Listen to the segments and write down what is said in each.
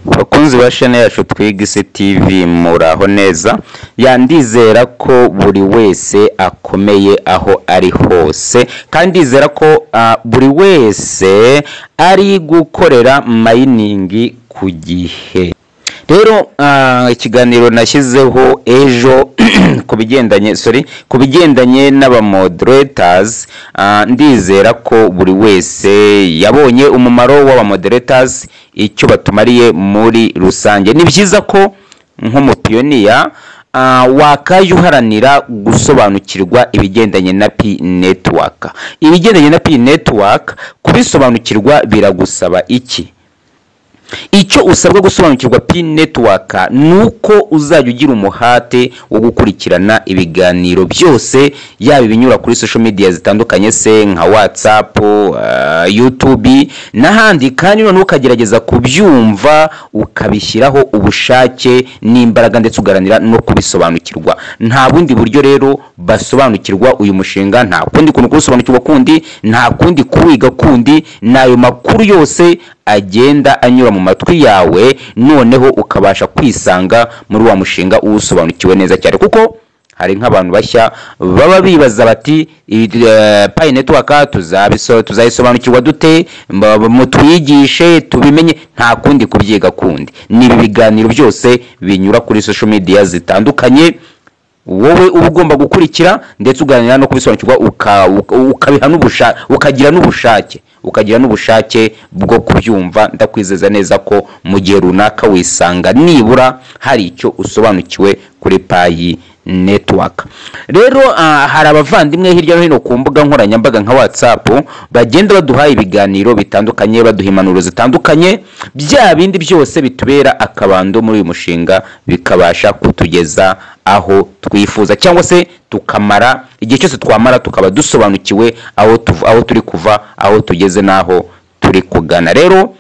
Bakunzi ba shene yacu Twiga Isi TV muraho neza, ya ndizera ko buri wese akomeye aho ari hose kandi ndizera ko ah, buri wese ari gukorera mayiningi ku gihe. Rero ah, ikiganiro nashyizeho ejo ku bigendanye sorry ku bigendanye n'abamoderators ndizera ko buri wese yabonye umumaro w'abamoderators icyo batumariye muri rusange ni byiza ko nk'umupiyoniya ah, wakaye uharanira gusobanukirwa ibigendanye na P network ibigendanye na P network kubisobanukirwa biragusaba iki icyo usabwa gusobanukirwa pin network ni uko uzajya ugira umuhate wo gukurikirana ibiganiro byose yaba ibinyura kuri social media zitandukanye se nka whatsapp uh, youtube n'ahandi kandi noneho ukagerageza kubyumva ukabishyiraho ubushake n'imbaraga ndetse ugaranira no kubisobanukirwa nta bundi buryo rero basobanukirwa uyu mushinga nta kundi kuntu kuwusobanukirwa kundi nta kundi kuwiga kundi ni ayo makuru yose agenda anyura mu matwi yawe noneho ukabasha kwisanga muri wa mushinga uwusobanukiwe neza cyane kuko hari nk'abantu bashya baba bibaza bati payi netiwaka tuzayisobanukirwa dute Mba- mutwigishe tubimenye nta kundi kubyiga kundi ni ibi biganiro byose binyura kuri sosho media zitandukanye wowe uba ugomba gukurikira ndetse uganira no kubisobanukirwa uka- uka- ukabiha n'ubusha- ukagira n'ubushake ukagira n'ubushake bwo kubyumva ndakwizeza neza ko mu gihe runaka wisanga nibura hari icyo usobanukiwe kuri payi network rero ah, hari abavandimwe hirya no hino ku mbuga nkoranyambaga nka whatsapp bagenda baduha ibiganiro bitandukanye baduha impanuro zitandukanye bya bindi byose bitubera akabando muri uyu mushinga bikabasha kutugeza aho twifuza cyangwa se tukamara igihe cyose twamara tukaba dusobanukiwe aho, tuv, aho turi kuva aho tugeze n'aho turi kugana rero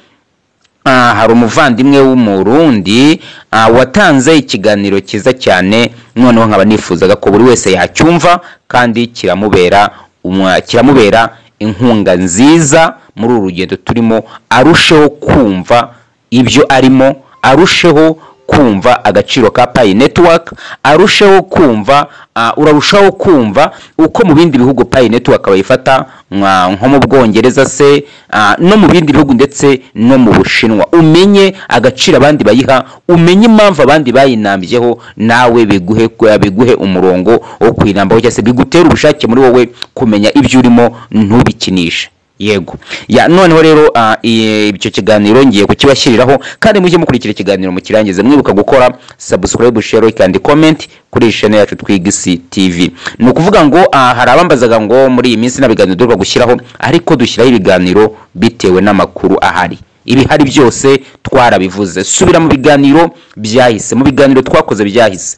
Ah, hari umuvandimwe w'umurundi ah, watanze ikiganiro cyiza cyane noneho nkaba nifuzaga ko buri wese yacyumva kandi kiramubera umwa- kiramubera inkunga nziza muri uru rugendo turimo arusheho kumva ibyo arimo arusheho kumva agaciro ka payi netiwaka arusheho kumva ah, urarushaho kumva uko mu bindi bihugu payi netiwaka bayifata nka- nko mu bwongereza se ah, no mu bindi bihugu ndetse no mu bushinwa umenye agaciro abandi bayiha umenye impamvu abandi bayinambyeho nawe biguhe biguhe umurongo wo kwinambaho cyangwa se bigutere ubushake muri wowe kumenya ibyo urimo ntubikinishe yego ya noneho rero ah, iye- icyo kiganiro ngiye kukibashyiriraho kandi mujye mukurikira ikiganiro mukirangize mwibuka gukora subscribe share like and comment kuri iyi channel yacu twiga isi tv ni ukuvuga ngo ah, hari abambazaga ngo muri iyi minsi nta biganiro duheruka gushyiraho ariko dushyiraho ibiganiro bitewe n'amakuru ahari ibihari byose twarabivuze subira mu biganiro byahise mu biganiro twakoze byahise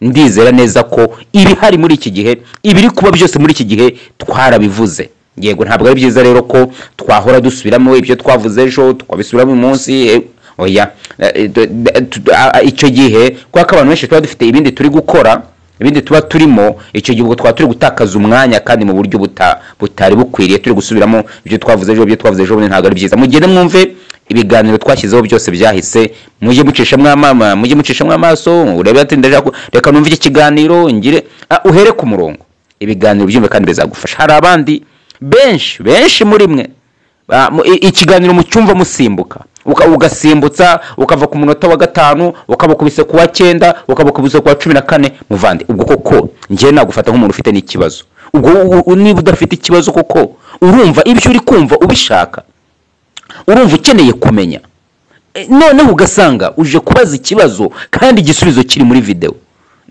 ndizera neza ko ibihari muri iki gihe ibiri kuba byose muri iki gihe twarabivuze yego ntabwo ari byiza rero ko twahora dusubiramo ibyo twavuze ejo tukabisubiramo uyu munsi eh, oya eh, eh, d- d- tu- a- a- icyo gihe kubera ko abantu benshi tuba dufite ibindi turi gukora ibindi tuba turimo icyo gihe ubwo twaba turi gutakaza umwanya kandi mu buryo buta- butari bukwiriye turi gusubiramo ibyo twavuze ejo ibyo twavuze ejo bundi ntabwo ari byiza mugende mwumve ibiganiro twashyizeho byose byahise mujye mucishamo amama mujye mucishamo amaso urebe ati ndaja ku- reka numve iki kiganiro ngire Ah, uhere ku murongo ibiganiro byumve kandi bizagufasha hari abandi benshi benshi muri mwe Ah, mu- i- ikiganiro mucyumva musimbuka Uka- ugasimbutsa ukava ku munota wa gatanu ukabakubise ku wa cyenda ukabakubise ku wa cumi na kane muvande ubwo koko njyewe nagufata nk'umuntu ufite n'ikibazo ubwo u- u- niba udafite ikibazo koko urumva ibyo uri kumva ubishaka urumva ukeneye kumenya E, noneho ugasanga uje kubaza ikibazo kandi igisubizo kiri muri videwo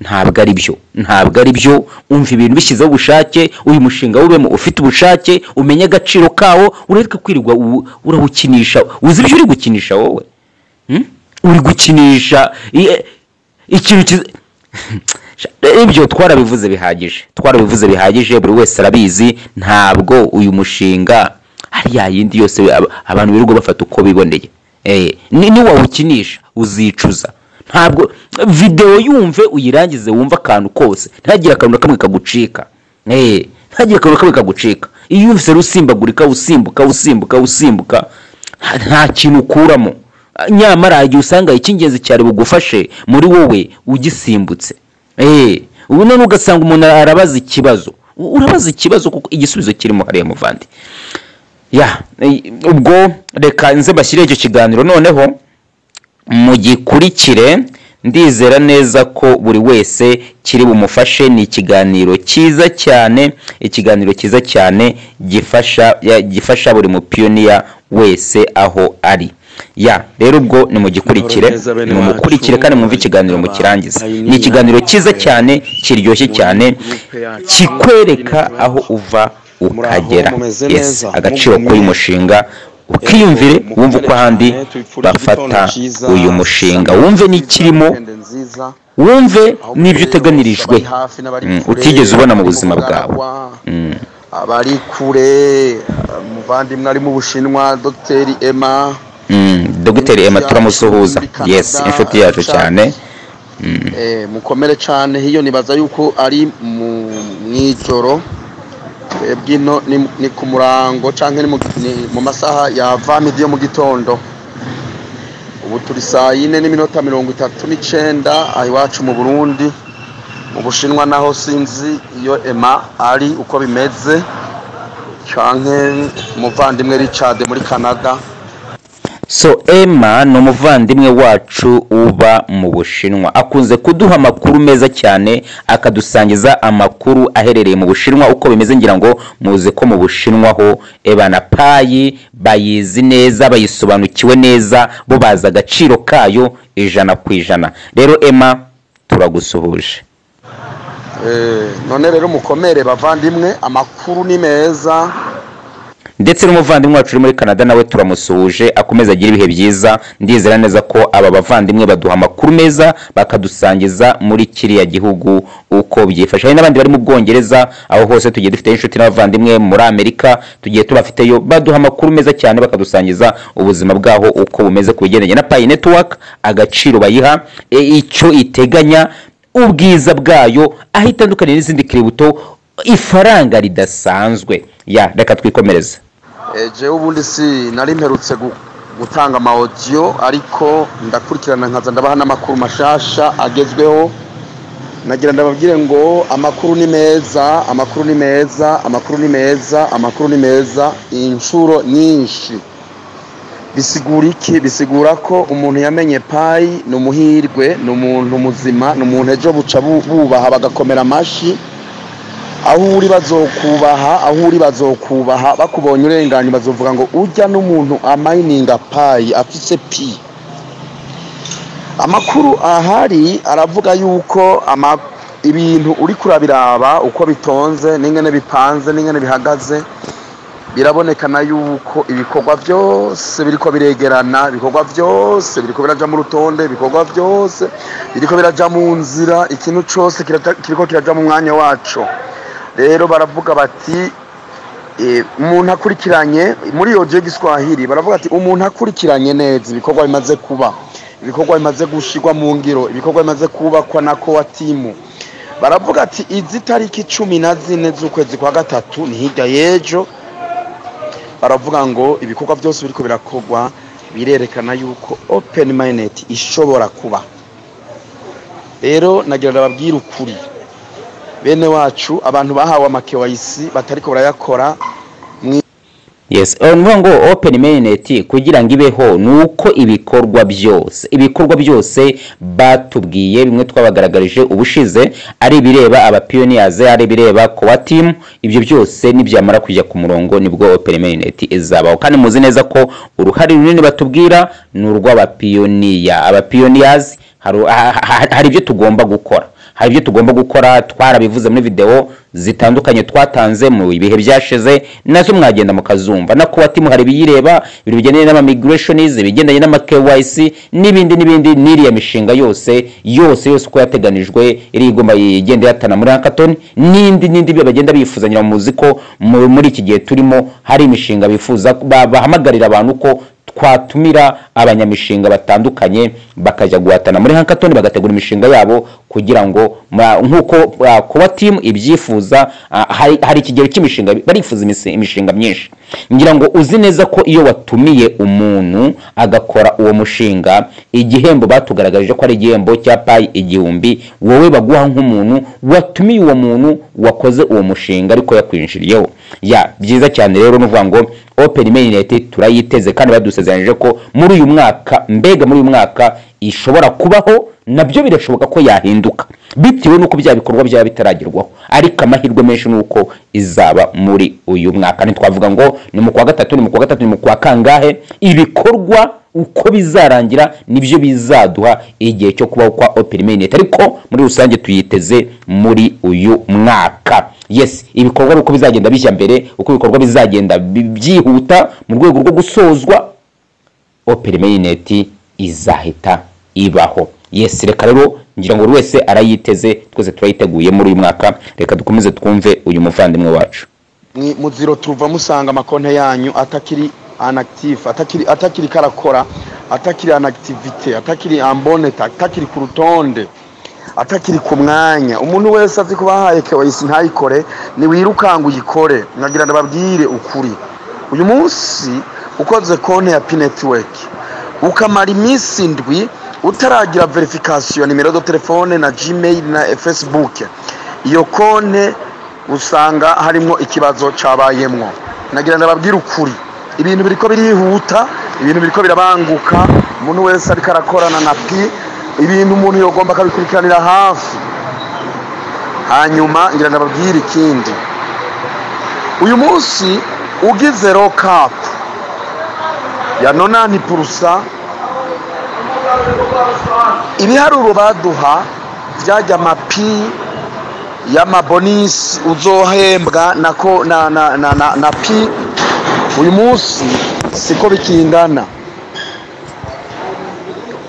ntabwo ari byo ntabwo ari byo umva ibintu bishyizeho ubushake uyu mushinga wubemo ufite ubushake umenye agaciro kawo ureke kwirirwa uwu- urawukinisha uzi ibyo uri gukinisha wowe Hmm? uri gukinisha i- ikintu kiza ibyo twarabivuze bihagije twarabivuze bihagije buri wese arabizi ntabwo uyu mushinga hari yayindi yose ab- abantu birirwa bafata uko biboneye Eh, ni niwawukinisha uzicuza ntabwo videwo yumve uyirangize wumve akantu kose ntihagire akantu na kamwe kagucika Eh, ntihagire akantu na kamwe kagucika iyo yumvise rusimbagurika usimbuka usimbuka usimbuka nta- nta kintu ukuramo nyamara igihe usanga icy'ingenzi cyari bugufashe muri wowe ugisimbutse eee ubu none ugasanga umuntu arabaza ikibazo urabaza ikibazo kuko igisubizo kirimo hariya muvandi ya eh, ubwo reka nze bashyire icyo kiganiro noneho mugikurikire ndizera neza ko buri wese kiri bumufashe ni ikiganiro cyiza cyane ikiganiro cyiza cyane gifasha ya- gifasha buri mupiyoniya wese aho ari ya rero ubwo nimugikurikire Amahoro neza bene nimukurikire wacu, kandi mwumve ikiganiro mukirangize ni ikiganiro cyiza cyane kiryoshye cyane kikwereka aho uva ukagera mumeze yes neza, agaciro mugumye. k'uyu mushinga ukiyumvire Yego, wumve uko ahandi cyane, tubifurije bafata igitondo cyiza, uyu mushinga saa wumve sita n'ikirimo weekend nziza, wumve aho n'ibyo ukorera, uteganirijwe abari hafi n'abari Mm, kure, utigeze ubona mu abari buzima mu bwawe Bwarawa, Mm. abari kure umuvandimwe ari mu bushinwa dogiteri emma Mm, dogiteri emma turamusuhuza Muri Canada, yes inshuti yacu Richard. cyane Eh, mukomere cyane hiyo nibaza yuko ari mu mw'ijoro twebwe ino ni- ni ku murango cyangwa ni mu- ni mu masaha ya vamidi yo mu gitondo ubu turi saa yine n'iminota mirongo itatu n'icyenda aha iwacu mu burundi mu bushinwa naho sinzi iyo ema ari uko bimeze cyangwa umuvandimwe richard muri canada so emma ni umuvandimwe wacu uba mu bushinwa akunze kuduha amakuru meza cyane akadusangiza amakuru aherereye mu bushinwa uko bimeze ngira ngo muze ko mu bushinwa ho ebana payi bayizi neza bayisobanukiwe neza bo bazi agaciro kayo ijana ku ijana rero emma turagusuhuje Eh, none rero mukomere bavandimwe amakuru ni meza ndetse n'umuvandimwe wacu uri muri canada nawe turamusuhuje akomeza agire ibihe byiza ndizera neza ko aba bavandimwe baduha amakuru meza bakadusangiza muri kiriya gihugu uko byifashe hari n'abandi bari mu bwongereza aho hose tugiye dufite inshuti n'abavandimwe muri amerika tugiye tubafiteyo baduha amakuru meza cyane bakadusangiza ubuzima bwaho uko bumeze ku bigendanye na payi netiwaka agaciro bayiha e, icyo iteganya ubwiza bwayo aho itandukaniye n'izindi kiributo ifaranga ridasanzwe ya reka twikomereze Eh, jewe ubundi si nari mperutse gu- gutanga ama audio ariko ndakurikirana nkaza ndabaha n'amakuru mashasha agezweho nagira ndababwire ngo amakuru ni meza amakuru ni meza amakuru ni meza amakuru ni meza inshuro nyinshi bisigura iki bisigura ko umuntu yamenye payi ni umuhirwe ni umuntu muzima ni umuntu ejo buca bu- bubaha bagakomera amashyi aho uri bazokubaha aho uri bazokubaha bakubonye urenganye bazovuga ngo ujya n'umuntu amayininga payi afise pi amakuru ahari aravuga yuko ama- ibintu uri kurabiraba uko bitonze n'ingene bipanze n'ingene bihagaze birabonekana yuko ibikorwa byose biriko biregerana ibikorwa byose biriko biraja mu rutonde ibikorwa byose biriko biraja mu nzira ikintu cyose kirata- kiriko kiraja mu mwanya waco rero baravuga bati eh, umuntu akurikiranye muri iyo gihe giswahili baravuga ati umuntu akurikiranye neza ibikorwa bimaze kuba ibikorwa bimaze gushyirwa mu ngiro ibikorwa bimaze kubakwa na kowatimu baravuga ati izi tariki cumi na zine z'ukwezi kwa gatatu ni hirya y'ejo baravuga ngo ibikorwa byose biriko birakorwa birerekana yuko open minded ishobora kuba rero nagira ngo babwire ukuri bene wacu abantu bahawe amakewayisi batariko barayakora yes eh, ni ukuvuga ngo open mainnet kugira ngo ibeho ni uko ibikorwa byose ibikorwa byose batubwiye bimwe twabagaragarije ubushize ari ibireba abapiyoniyaze ari ibireba kowa timu ibyo byose nibyamara kujya ku murongo nibwo open mainnet izabaho kandi muzi neza ko uruhare runini batubwira ni urw'abapiyoniya abapiyoniyazi hari ha- ha- hari ibyo tugomba gukora hari ibyo tugomba gukora twarabivuze muri videwo zitandukanye twatanze mu bihe byashize nazo mwagenda mukazumva na kuba timu hari ibiyireba ibintu bigendanye n'amamigurashonizi ibigendanye n'ama KYC n'ibindi n'ibindi n'iriya mishinga yose yose yose uko yateganijwe iri igomba igenda yatana muri hackathon n'indi n'indi ibyo bagenda bifuzanira muzi ko mu- muri iki gihe turimo hari imishinga bifuza ba- bahamagarira abantu ko twatumira abanyamishinga batandukanye bakajya guhatana muri hankatoni bagategura imishinga yabo kugira ngo mwa- nk'uko ah, kuba timu ibyifuza ah, hari hari ikigero cy'imishinga barifuza imise- imishinga myinshi ngira ngo uzi neza ko iyo watumiye umuntu agakora uwo mushinga igihembo batugaragarije ko ari igihembo cya payi igihumbi wowe baguha nk'umuntu watumiye uwo muntu wakoze uwo mushinga ariko yakwinjiriyeho ya byiza cyane rero nuvuga ngo open main united turayiteze kandi badusezeranyije ko muri uyu mwaka mbega muri uyu mwaka ishobora kubaho nabyo birashoboka ko yahinduka bitewe n'uko bya bikorwa byaba bitaragerwaho ariko amahirwe menshi ni uko izaba muri uyu mwaka ntitwavuga ngo ni mu kwa gatatu ni mu kwa gatatu ni mu kwa kangahe ibikorwa uko bizarangira nibyo bizaduha igihe cyo kubaho kwa open main United. ariko muri rusange tuyiteze muri uyu mwaka yes ibikorwa ni uko bizagenda bijya mbere uko ibikorwa bizagenda bi- byihuta mu rwego rwo gusozwa opera mainnet izahita ibaho yes reka rero ngira ngo buri wese arayiteze twese turayiteguye muri uyu mwaka reka dukomeze twumve uyu muvandimwe wacu Mwi- muziro turuva musanga amakonte yanyu atakiri anactive atakiri atakiri karakora atakiri anactivite atakiri amboneta atakiri ku rutonde atakiri ku mwanya umuntu wese azi ko bahaye kewayisi ntayikore ntiwirukanga uyikore nkagira ngo babwire ukuri uyu munsi ukoze konti ya pinetiweki ukamara iminsi indwi utaragira verifikasiyo nimero za telefone na gmail na fesibuke iyo konti usanga harimo ikibazo cyabayemwo nagira ngo babwire ukuri ibintu biriko birihuta ibintu biriko birabanguka umuntu wese ariko arakorana na pi ibintu umuntu yogomba akabikurikiranira hafi hanyuma ngira ngo babwire ikindi uyu munsi ugize rokapu ya nonani purusa ibiharuro baduha byajya amapi y'amabonisi uzohembwa nako na na na na, na pi uyu munsi siko bikingana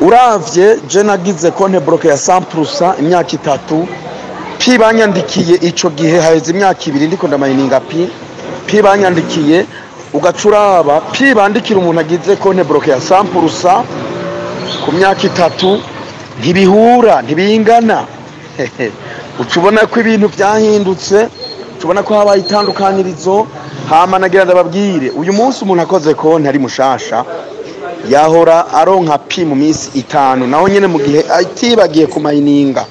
uravye je nagize konte bloke ya 100% imyaka itatu pi banyandikiye ico gihe haheze imyaka ibiri ndiko ndamayininga pi pi banyandikiye ugacuraba pi bandikira umuntu agize konte bloke ya 100% ku myaka itatu ntibihura ntibingana uca ubona ko ibintu byahindutse uca ubona ko habaye itandukanyirizo hama nagira ndababwire uyu munsi umuntu akoze konti ari mushasha yahora aronka pi mu minsi itanu naho nyine mu gihe atibagiye kumayininga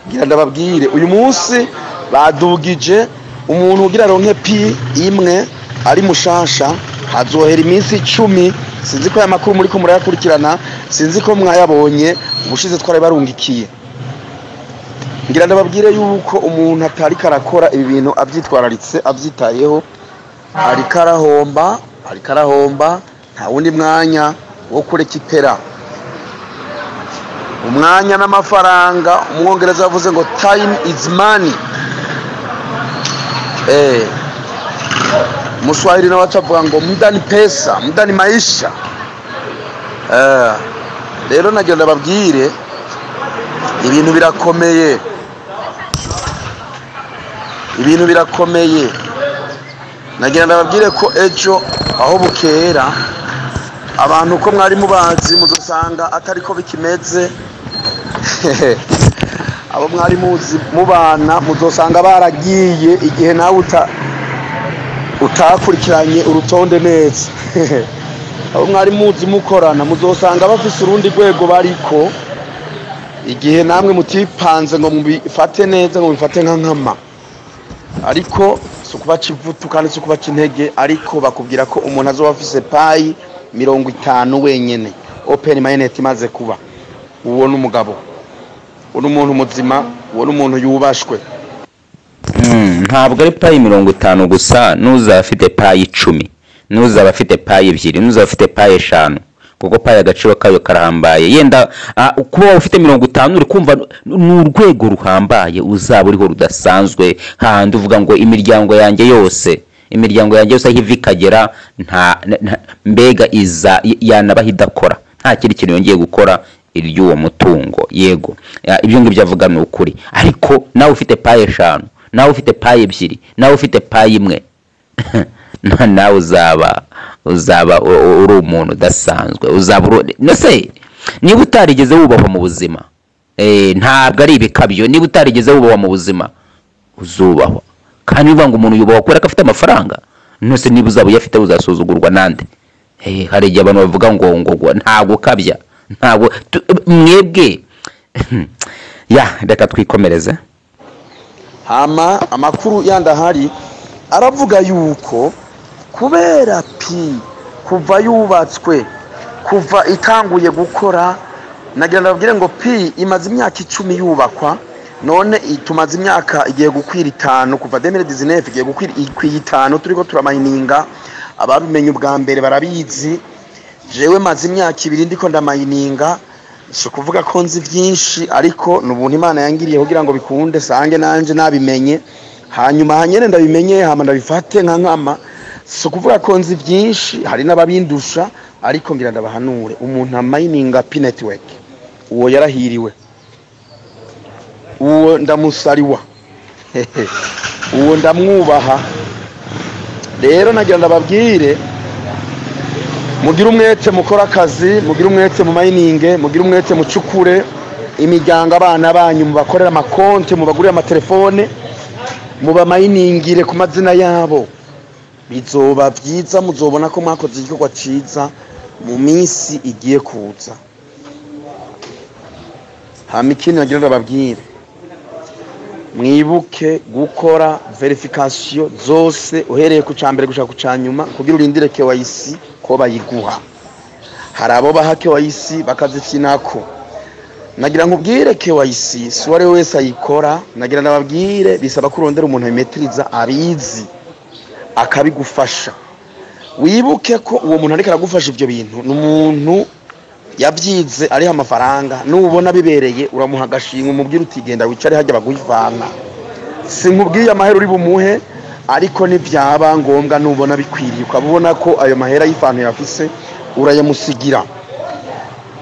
ngira ndababwire uyu munsi badugije umuntu ugira aronke pi imwe ari mushasha azohera iminsi icumi sinzi ko aya makuru muri ko murayakurikirana sinzi ko mwayabonye ubushize twari barungikiye ngira ndababwire yuko umuntu atariko arakora ibi bintu abyitwararitse abyitayeho ariko arahomba ariko arahomba nta wundi mwanya wo kurekipera umwanya n'amafaranga umwongereza yavuze ngo time is money eh muswahili nawe atavuga ngo muda ni pesa muda ni maisha eh rero nagira ndababwire ibintu birakomeye ibintu birakomeye nagira ndababwire ko ejo aho bukera abantu uko mwari mubazi muzusanga atari ko bikimeze abo mwari muzi mubana muzosanga baragiye igihe nawe uta utakurikiranye urutonde neza abo mwari muzi mukorana muzosanga bafise urundi rwego bariko igihe namwe mutipanze ngo mubifate neza ngo mubifate nka nkama ariko si ukubaca ivutu kandi si ukubaca intege ariko bakubwira ko umuntu azoba afise payi mirongo itanu wenyene openi mayinete imaze kuba uwo ni umugabo uwo ni umuntu muzima uwo ni umuntu yubashwe Mm, ntabwo ari payi mirongo itanu gusa n'uzaba afite payi icumi n'uzaba afite payi ebyiri n'uzaba afite payi eshanu kuko payi agaciro kayo karahambaye yenda ah, kuba waba ufite mirongo itanu uri kumva ni urwego ruhambaye uzaba uriho rudasanzwe hahandi uvuga ngo imiryango yanjye yose imiryango yanjye yose aho iva ikagera nta na- na- mbega iza y- yanabaho idakora nta kindi kintu yongeye gukora iry'uwo mutungo yego Ya, ibyo ngibyo avuga ni ukuri ariko nawe ufite paye eshanu nawe ufite paye ebyiri nawe ufite paye imwe na- nawe uzaba uzaba u- u- uri umuntu udasanzwe uzaba uri- no se niba utarigeze wubahwa mu buzima eh, ntabwo ari ibikabyo niba utarigeze wubahwa mu buzima uzubahwa kandi bivuga ngo umuntu yubahwa kubera ko afite amafaranga nose niba uzaba uyafite uzasuzugurwa nande Eh, hari igihe abantu bavuga ngo ngo ngo ntabwo ukabya ntabwo tu- mwebwe ya reka twikomereze hama amakuru yandi ahari aravuga yuko kubera pi kuva yubatswe kuva itanguye gukora nagira ngo babwire ngo pi imaze imyaka icumi yubakwa none i- tumaze imyaka igiye gukwira itanu kuva demire dizinefu igiye gukwira ikwiye itanu turiho turamayininga ababimenye ubwa mbere barabizi jewe maze imyaka ibiri ndiko ndamayininga si ukuvuga ko nzi byinshi ariko ni ubuntu imana yangiriye kugira ngo bikunde sange nanjye nabimenye hanyuma hanyene ndabimenye hama ndabifate nka nkama si ukuvuga ko nzi byinshi hari n'ababindusha ariko ngira ndabahanure umuntu amayininga pi netiweki uwo yarahiriwe uwo ndamusariwa uwo ndamwubaha rero nagira ndababwire mugire umwete mukore akazi mugire umwete mu mayininge mugire umwete mucukure imiryango abana banyu mubakorere amakonti mubagurire amatelefone mubamayiningire ku mazina yabo bizoba byiza muzobona ko mwakoze igikorwa cyiza mu minsi igiye kuza hama ikindi nagira ndababwire mwibuke gukora verifikasiyo zose uhereye ku cya mbere gushaka ku cya nyuma kugira urindire kewayisi ko bayiguha hari abo baha kewayisi bakazikinako nagira ngo ubwire kewayisi si uwo ari we wese ayikora nagira ngo ababwire bisaba ko urondera umuntu abimetiriza abizi akabigufasha wibuke ko uwo muntu ariko aragufasha ibyo bintu ni umuntu yabyize ariho amafaranga nubona bibereye uramuha agashinga umubwira uti genda wicare hajya baguvana sinkubwiye amahera uri bumuhe ariko ntibyaba ngombwa nubona bikwiriye ukaba ubona ko ayo mahera y'ifanu yafise urayamusigira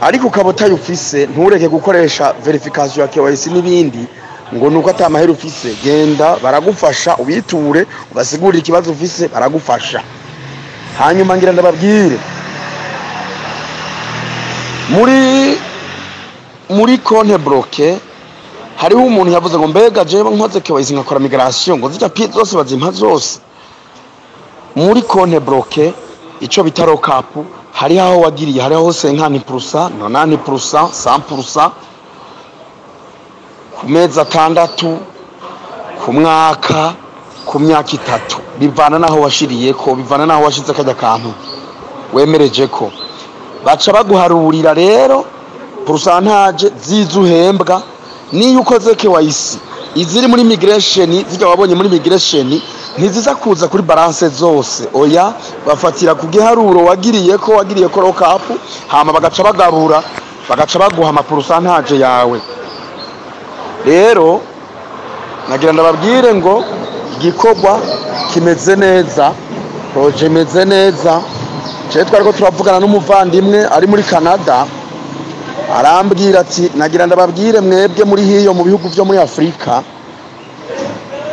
ariko ukaba utayufise ntureke gukoresha verifikasiyo ya KYC n'ibindi ngo nuko atamahera ufise genda baragufasha ubiture ubasigurire ikibazo ufise baragufasha hanyuma ngira ndababwire muri muri konte boroke hariho umuntu yavuze ngo mbega jewe nkoze kewayizi nkakora migarasiyo ngo zijya pi zose bazimpa zose muri konte boroke icyo bita rokapu hariho aho wagiriye hariho aho senkani purusa nonani purusa sampurusa ku mezi atandatu ku mwaka ku myaka itatu bivana n'aho washiriye ko bivana n'aho washize kajya kantu wemereje ko baca baguharurira rero porusantaje zizo uhembwa niyo ukoze kewayisi iziri muri migiresheni zijya wabonye muri migiresheni ntiziza kuza kuri baranse zose oya bafatira ku giharuro wagiriye ko wagiriye ko rokapu hama bagaca bagarura bagaca baguha amaporusantaje yawe rero nagira ndababwire ngo igikorwa kimeze neza poroje imeze neza cyane twari ko turavugana n'umuvandimwe ari muri canada arambwira ati nagira ndababwire mwebwe muri hiyo mu bihugu byo muri afurika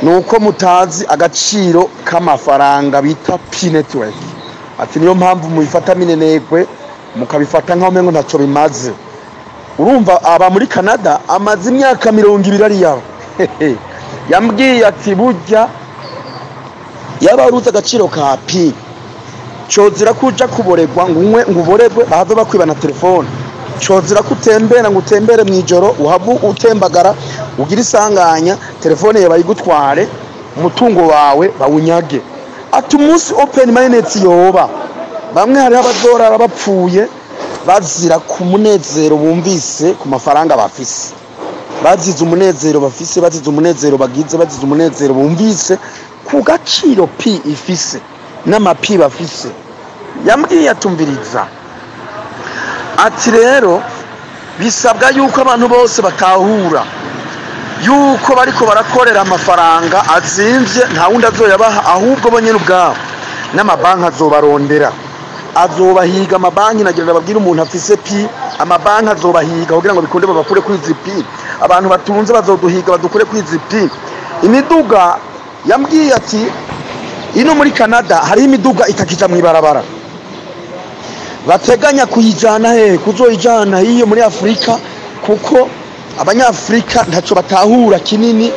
ni uko mutazi agaciro k'amafaranga bita pi netiweki ati niyo mpamvu mubifata minenegwe mukabifata nk'aho umengo ntacyo bimaze urumva aba muri canada amaze imyaka mirongo ibiri ari yawe yambwiye ati burya yaba uruzi agaciro ka pi cyozira ko ujya kuboregwa ngo unywe ngo uboregwe bahave bakwiba na telefone cyozira ko utembera ngo utembere mu ijoro uhave utembagara ugire isanganya telefone yawe bayigutware umutungo wawe bawunyage ati umunsi openi mayineti yoba bamwe hariho abadorari bapfuye bazira ku munezero bumvise ku mafaranga bafise bazize umunezero bafise bazize umunezero bagize bazize umunezero bumvise ku gaciro pi ifise n'amapi bafise yambwiye atumviriza ati rero bisabwa yuko abantu bose batahura yuko bariko barakorera amafaranga azimvye nta wundi azoyabaha ahubwo bo nyene ubwabo n'amabanki azobarondera azobahiga amabanki nagira babwire umuntu afise pi amabanki azobahiga kugira ngo bikunde babakure kuri izi pi abantu batunze bazoduhiga badukure kuri izi pi imiduga yambwiye ati ino muri canada hariho imiduga itakija mu ibarabara bateganya kuyijana he kuzoyijana hiyo muri afurika kuko abanyafurika ntacyo batahura kinini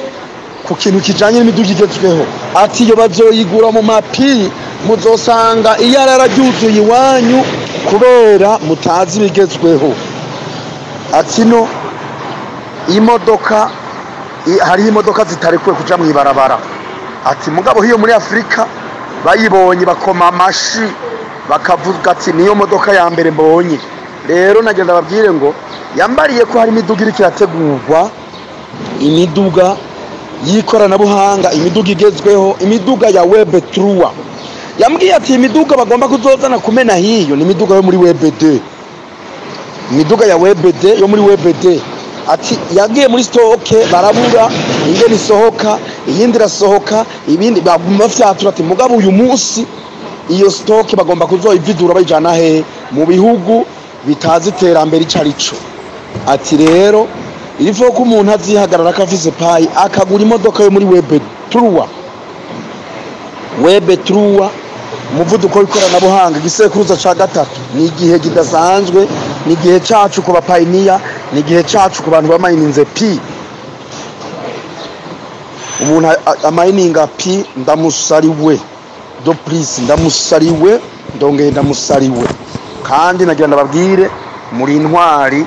ku kintu kijyanye n'imidugudu igezweho ati iyo bazoyigura mu mapi muzosanga iyo ari araryuzuye iwanyu kubera mutazi ibigezweho ati no imodoka i- hariho imodoka zitarekuwe kuja mu ibarabara ati mugabo hiyo muri afurika bayibonye bakoma amashi bakavuga ati niyo modoka ya mbere mbonye rero nagenda babwire ngo yambariye ko hari imiduga iriko irategurwa imiduga y'ikoranabuhanga imiduga igezweho imiduga ya webe turuwa yambwiye ati imiduga bagomba kuzozana kumena hiyo ni imiduga yo muri webe de imiduga ya webd yo muri webd ati yagiye muri sitoke barabura ingene isohoka iyindi irasohoka ibindi baguma bafyatura ati mugabo uyu munsi iyo sitoke bagomba kuzoyividura bayijana hehe mu bihugu bitazi iterambere ico ari co ati rero irivuga ko umuntu azihagarara ko afise payi akagura imodoka yo muri webe turuwa webe turuwa umuvuduko w'ikoranabuhanga igisekuruza cya gatatu ni igihe kidasanzwe ni igihe cyacu ku bapayiniya ni igihe cyacu ku bantu bamayininze pi umuntu a- a- amayininga pi ndamusariwe do purisi ndamusariwe ndongeye ndamusariwe kandi nagira ndababwire muri intwari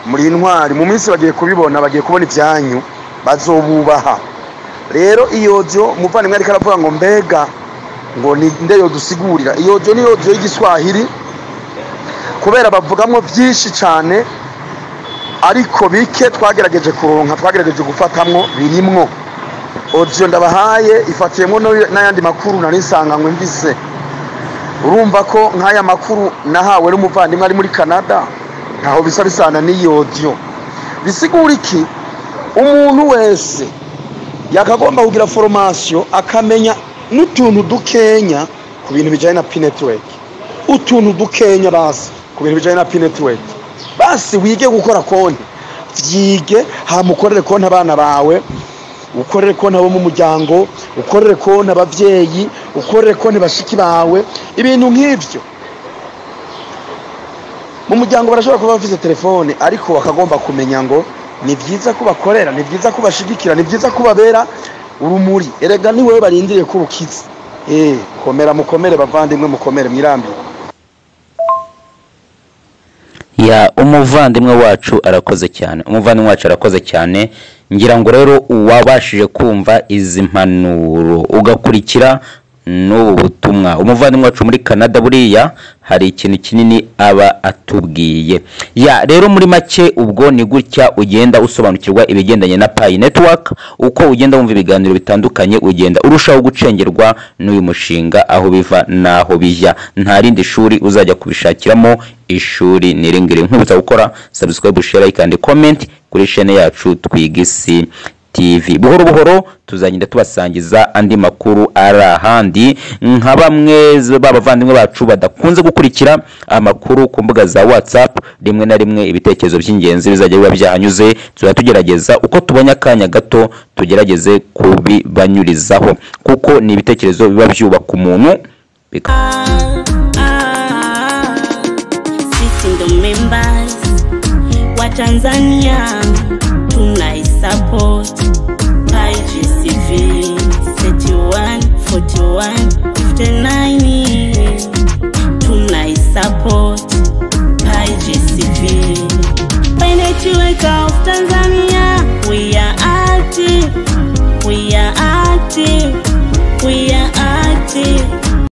muri intwari mu minsi bagiye kubibona bagiye kubona ibyanyu bazobubaha rero iyodyo umuvandimwe ariko aravuga ngo mbega ngo ni nde yodusigurira iyodyo ni iyodyo y'igiswahili kubera bavugamwo byinshi cyane ariko bike twagerageje kuronka twagerageje gufatamwo birimwo odiyo ndabahaye ifatiyemo no- n'ayandi makuru nari nsanganywe mvise urumva ko nk'aya makuru nahawe n'umuvandimwe ari muri canada ntaho bisa bisana n'iyo odiyo bisigura iki umuntu wese yakagomba kugira foromasiyo akamenya n'utuntu dukenya ku bintu bijyanye na pinetiweki utuntu dukenya bazi ku bintu bijyanye na pinetiweki basi wige gukora konti byige hamukorere konti abana bawe ukorere konti abo mu muryango ukorere konti ababyeyi ukorere konti bashiki bawe ibintu nk'ibyo mu muryango barashobora kuba bafite telefone ariko bakagomba kumenya ngo ni byiza ko bakorera ni byiza ko bashigikira ni byiza ko babera urumuri erega ni wowe barindiriye ko urukiza eee komera mukomere bavandimwe mukomere mwirambire ya umuvandimwe wacu arakoze cyane umuvandimwe wacu arakoze cyane ngira ngo rero uwabashije kumva izi mpanuro ugakurikira n'ubu butumwa umuvandimwe wacu muri canada buriya hari ikintu kinini aba atubwiye ya rero muri make ubwo ni gutya ugenda usobanukirwa ibigendanye na payi netiwaka uko ugenda wumva ibiganiro bitandukanye ugenda urushaho gucengerwa n'uyu mushinga aho biva n'aho bijya nta rindi shuri uzajya kubishakiramo ishuri niringire nkwibutsa gukora subscribe share like and comment kuri chaine yacu twigisi TV buhoro buhoro tuzagenda tubasangiza andi makuru ari ahandi nka bamwe z- b'abavandimwe bacu badakunze gukurikira amakuru ku mbuga za WhatsApp rimwe na rimwe ibitekerezo by'ingenzi bizajya biba byahanyuze tuzajya tugerageza uko tubonye akanya gato tugerageze kubibanyurizaho kuko ni ibitekerezo biba byubaka umuntu bika sitindo members wa Tanzania tunaisupport IGCV 31 41 59 tunaisupport IGCV Pai Network of Tanzania